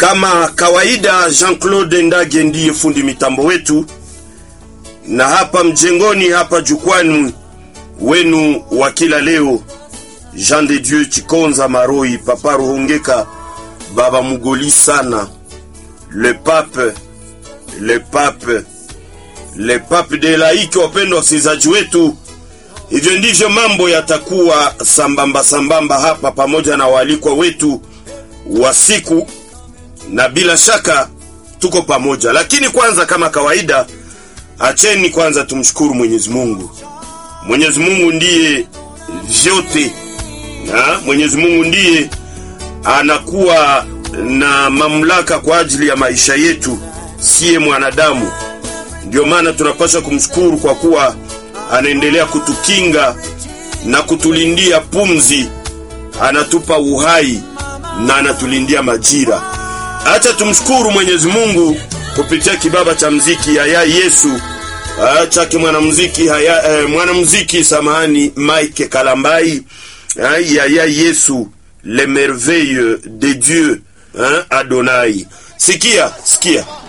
Kama kawaida, Jean-Claude Ndage ndiye fundi mitambo wetu, na hapa mjengoni, hapa jukwani wenu wa kila leo, Jean de Dieu Chikonza Maroi, Papa Ruhongeka, Baba Mugoli sana, le pape, le pape, le pape de laiki. Wapendwa wasikilizaji wetu, hivyo ndivyo mambo yatakuwa sambamba sambamba hapa, pamoja na waalikwa wetu wa siku, na bila shaka tuko pamoja. Lakini kwanza, kama kawaida, acheni kwanza tumshukuru Mwenyezi Mungu. Mwenyezi Mungu ndiye vyote na Mwenyezi Mungu ndiye anakuwa na mamlaka kwa ajili ya maisha yetu, siye mwanadamu. Ndio maana tunapaswa kumshukuru kwa kuwa anaendelea kutukinga na kutulindia pumzi, anatupa uhai na anatulindia majira. Acha tumshukuru Mwenyezi Mungu kupitia kibaba cha mziki Yaya Yesu ah, chake mwanamuziki haya eh, mwanamuziki samahani Mike Kalambai ah, Yaya Yesu le merveille de Dieu hein, Adonai. Sikia, sikia.